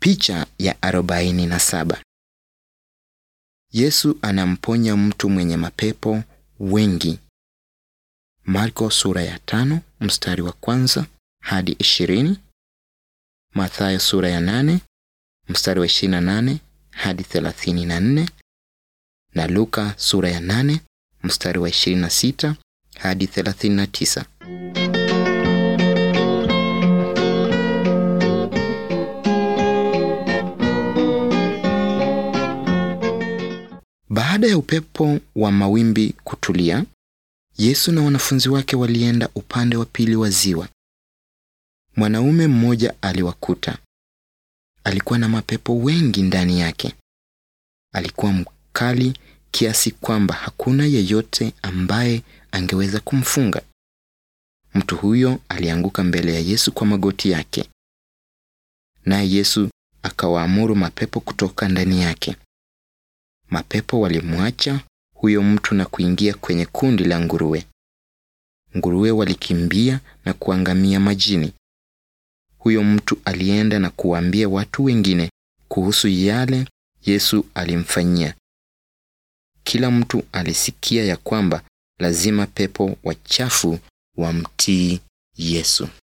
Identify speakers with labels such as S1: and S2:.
S1: Picha ya arobaini na saba. Yesu anamponya mtu mwenye mapepo wengi. Marko sura ya tano mstari wa kwanza hadi ishirini. Mathayo sura ya nane mstari wa ishirini na nane hadi thelathini na nne na Luka sura ya nane mstari wa ishirini na sita hadi thelathini na tisa. Baada ya upepo wa mawimbi kutulia, Yesu na wanafunzi wake walienda upande wa pili wa ziwa. Mwanaume mmoja aliwakuta. Alikuwa na mapepo wengi ndani yake. Alikuwa mkali kiasi kwamba hakuna yeyote ambaye angeweza kumfunga. Mtu huyo alianguka mbele ya Yesu kwa magoti yake. Naye Yesu akawaamuru mapepo kutoka ndani yake. Mapepo walimwacha huyo mtu na kuingia kwenye kundi la nguruwe. Nguruwe walikimbia na kuangamia majini. Huyo mtu alienda na kuwaambia watu wengine kuhusu yale Yesu alimfanyia. Kila mtu alisikia ya kwamba lazima pepo wachafu wamtii Yesu.